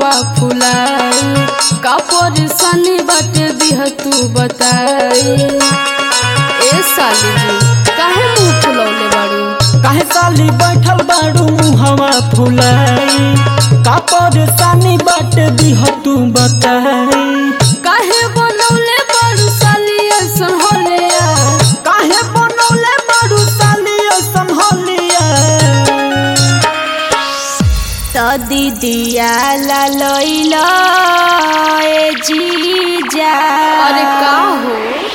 मुहवा फुलाई का परेशानी बाटे दिह तू बताई ए साली जी काहे मुंह फुलौले बाड़ू काहे साली बैठल बाड़ू मुहवा फुलाई का परेशानी बाट दिह तू बताई काहे बनौले बाड़ू साली ऐसन होलिया काहे बनौले बाड़ू साली ऐसन होलिया तो दीदिया ला लइला ए जीजा अरे का हो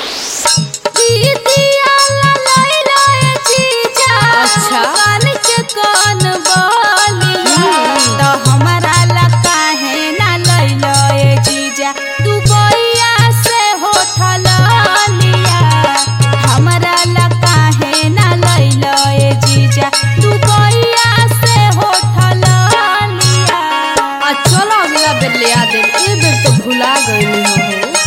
दीदिया ला लइला ए जीजा अच्छा। कान के कान बोलिया हम्म। तो हमारा ला काहे ना लइला ए जीजा तू बोइया से होठल लिया हमारा ला काहे ना लइला ए जीजा तू बोइया से होठल लिया आ चलो अगला बेर ले आ देब ए बेर तो भुला गई हो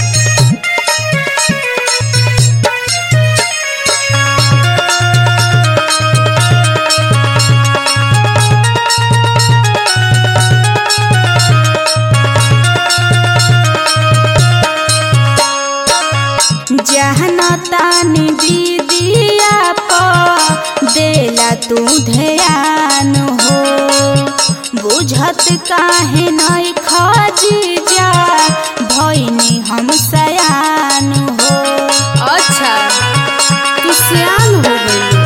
जहना तानी दीदिया प देला तू ध्यान हो बुझत काहे नहीं खजी जा भइनी हम सयान हो अच्छा तू सियान हो गई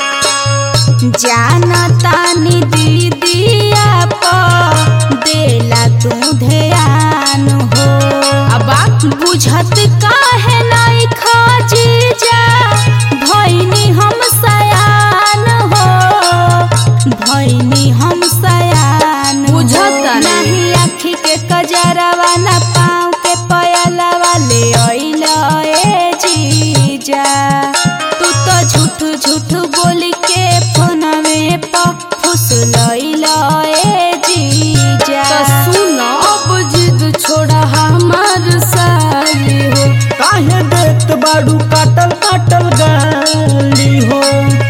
जाना तानी दीदिया प देला तू ध्यान हो अब बात बुझत काहे नहीं खाजी जा भइनी हम सयान हो भइनी हम सयान हो। बुझता नहीं। नहीं आँखी के कजरवा न पाँव के पयलवा ले अइल ए जीजा तू तो झूठ झूठ बोल के फोनवे प फुसलइल ए जीजा तो सुन अब जिद छोड़ा हमार साली हो काहे देत बाड़ू काटल काटल गाली हो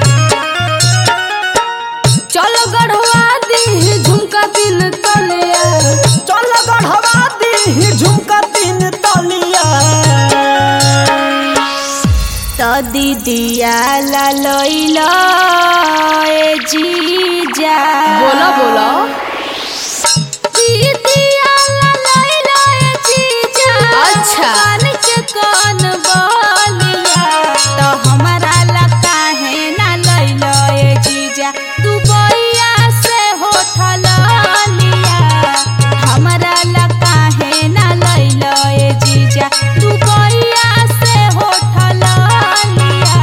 चलो गढ़वा दी झुमका दिन तलिया चल गढ़वा दी झुमका तीन तलिया तो दीदिया ला लइला ए जीजा बोला बोला दीदिया ला लइला ए जीजा अच्छा। कान के कान बोलिया तो हमारा ला काहे ना लइला ए जीजा तू बोइया से होठल लिया हमारा ला काहे ना लइला ए जीजा तू बोइया से होठल लिया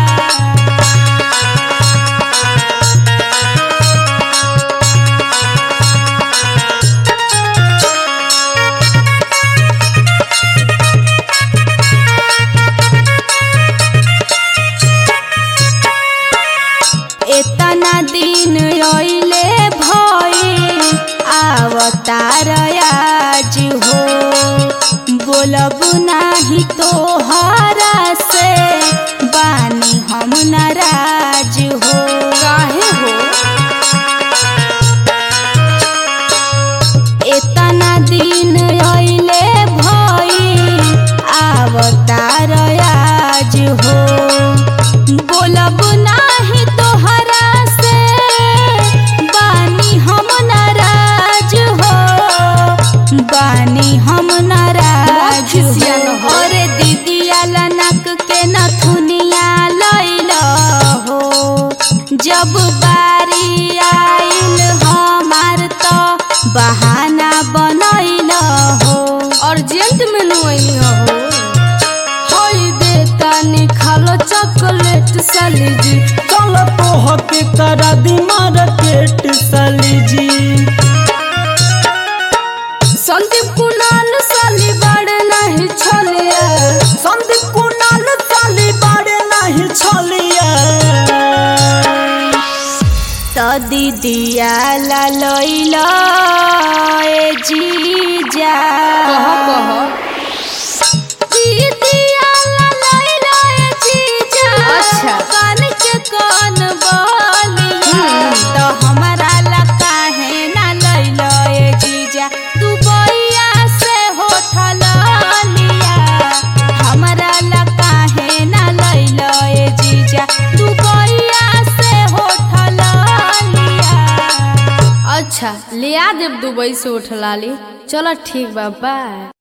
एतना दिन अइले भई आवतार आज हो बोलब नाही तोहरा से बानी हम नाराज हो काहे हो एतना दिन अइले भई आवतार आज हो बोलब नाही तोहरा से बानी हम नाराज हो बानी हम नाराज खिसिया न हो। अरे दीदिया लनक के नथुनिया लइल हो जब बारी आइल हमार तो बहाना बनैल हो अर्जेंट में नुई हो होई देता निखालो चॉकलेट साली जी चल तोह के करा दी मार्केट साली जी संदीप कुणाल साली बड़े नहीं छोलिया संदीप कुणाल साली बाड़े नहीं छलिया तो दीदिया ला लइल ए जीजा कह कह दीदिया ला लइल ए जीजा अच्छा। कान के कान बोलिया हम्म। तो हमारा ला काहे ना लइल ए जीजा तू बोई लिया देव दुबई से उठलाली चलो ठीक बा बाय